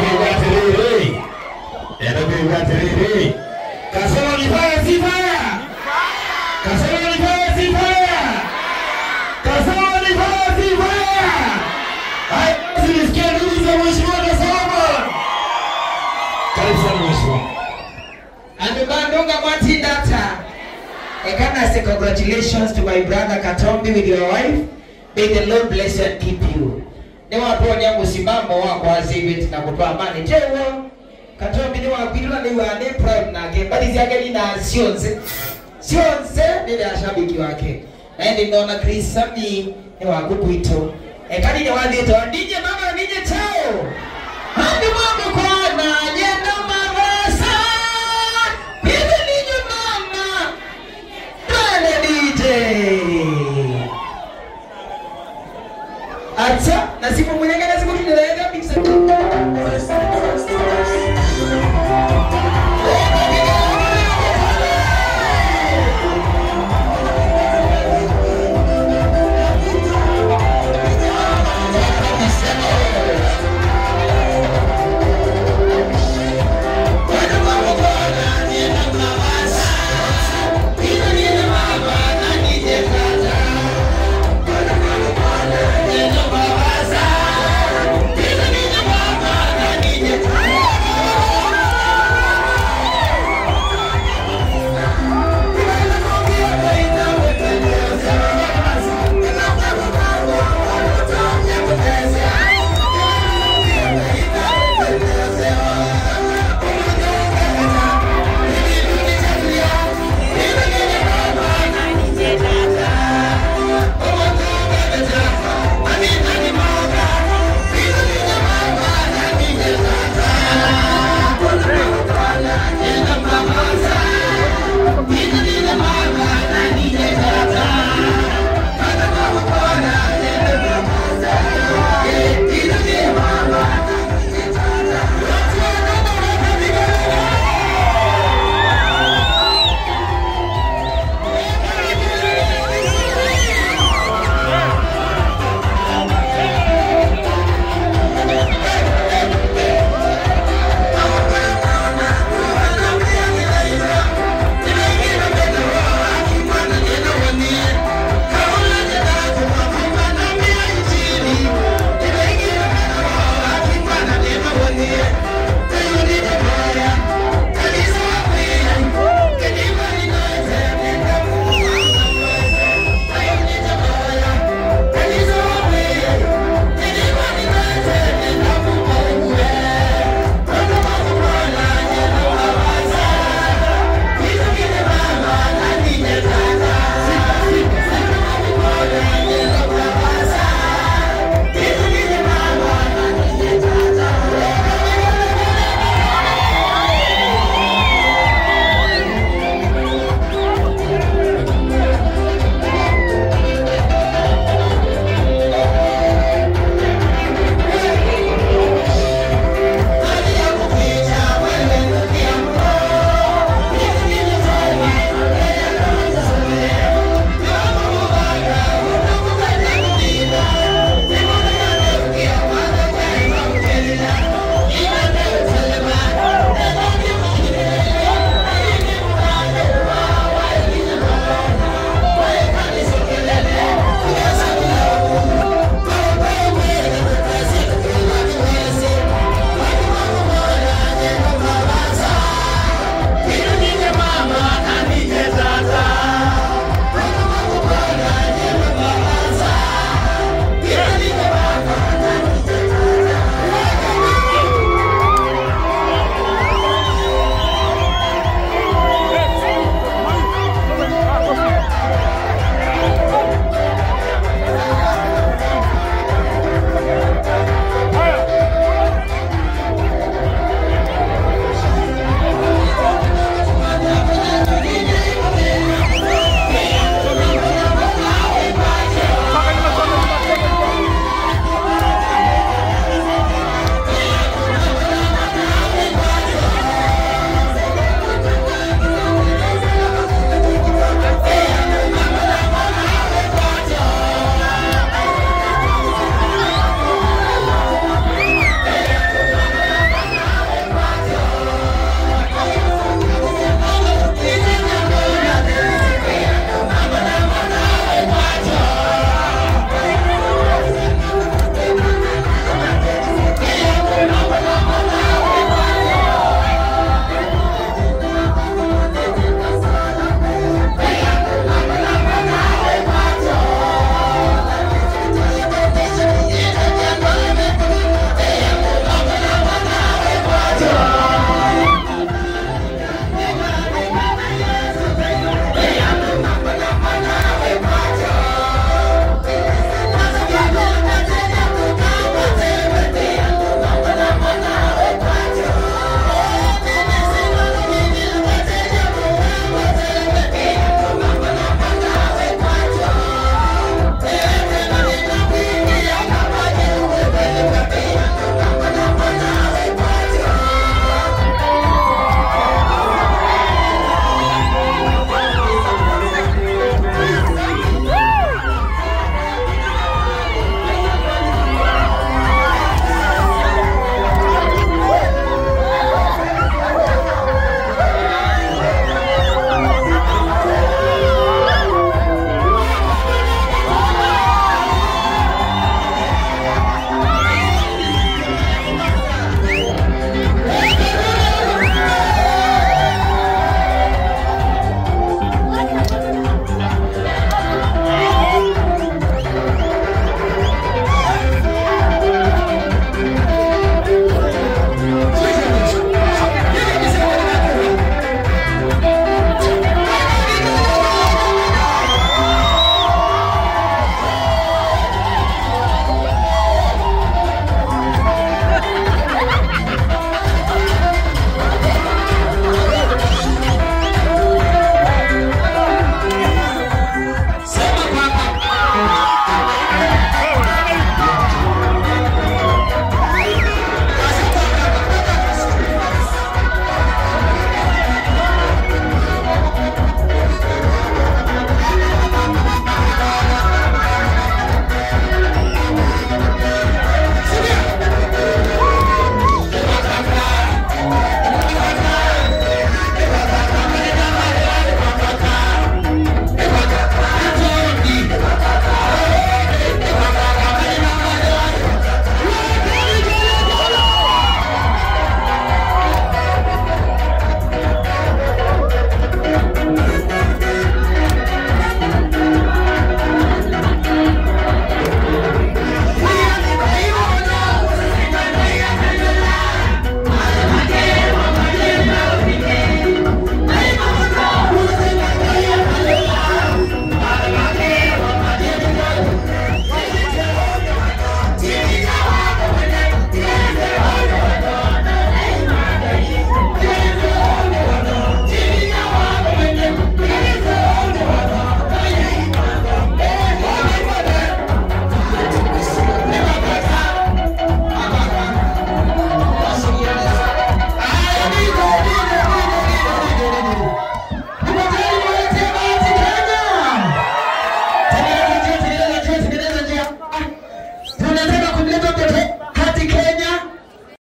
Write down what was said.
kuiga tiriri. Enda kuiga tiriri. Kasema ni fire si fire. Kasema ni fire si fire. Kasema ni fire si fire. Hai, zilisikia ndugu za mheshimiwa Kasoma. Karibu sana mheshimiwa. Andubandunga Mwati Data. I can say congratulations to my brother Katombi with your wife. May the Lord bless you and keep you. Ni waponya musimamo wako azibit na kutoa amani. Jewo Katombi ni wapilwa ni wane prime nake. Bali zake ni na sionze. Sionze ni ya shabiki wake. Na ndi naona Chris Sami ni wakukuito. E kadi ni wadhito. Ndije mama ndije chao. Hadi mama kwa na jenda marasa. Hivi ninyo mama. Pale DJ. Acha na simu mwenyewe na simu tunaenda mix.